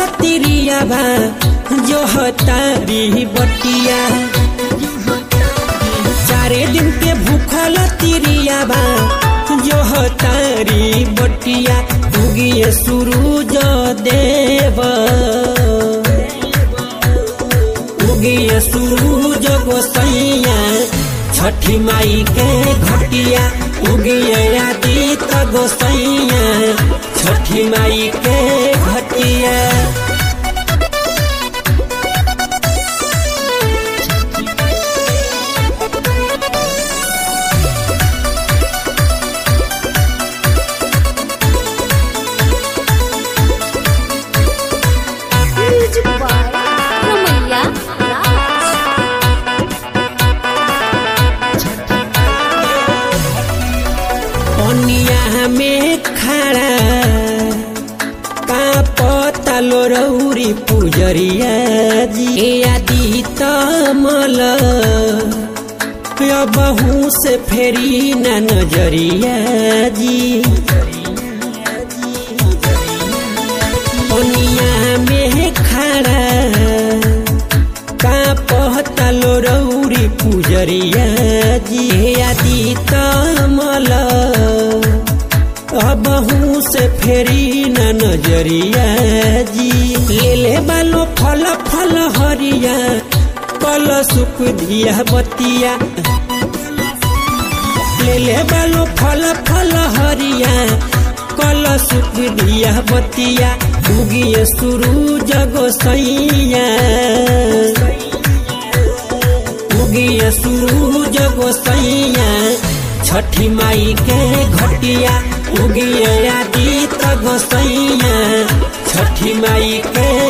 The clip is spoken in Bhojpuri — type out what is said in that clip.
तिरिया बा जो तारी बटिया चारे दिन के भूखल तिरिया बा जो तारी बटिया उगिए सूरज देव उगिए सूरज गोसैया छठी माई के घटिया उगिए आदित गोसैया छठी माई के घटिया Music by Ramaiya Raj. पनिया में खड़ा का पतालो रौरी पुजरिया जी ए आदि तमल बहू से फेरी न नजरिया जी पनिया में खड़ा का पहतलो रौरी पुजरिया जी आदि तमल अबहू से फेरी न नजरिया जी ले ले बालो फल फल हरिया कल सुख दिया बतिया ले ले बालो फल फल हरिया कल सुख दिया बतिया उगिए सूरज गोसैया उगिए सूरज गोसैया छठी माई के घटिया उगिए आदित गोसैया छठी माई के